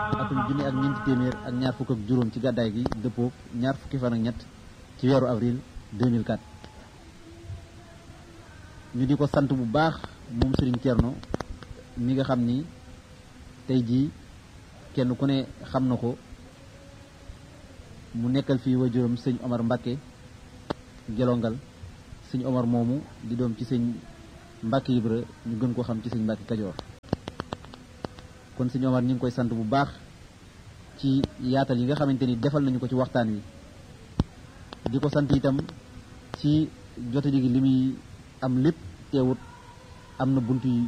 atum junni ak ñeenti téeméer ak ñaar fukk ak juróom ci gàddaay gi dëppoo ñaar fukki fan ak ñett ci weeru avril 2004 ñu di ko sant bu baax moom Serigne Thierno mi nga xam ni tey jii kenn ku ne xam na ko mu nekkal fii wajuram sëñ Omar Mbacke gelongal sëñ Omar moomu di doom ci sëñ Mbacke Ibra ñu gën ko xam ci sëñ Mbacke Kajoor kon sëñ Omar ñu ngi koy sant bu baax ci yaatal yi nga xamante ni defal nañu ko ci waxtaan wi di ko sant itam ci jote gi li muy am lépp teewut am na bunt yu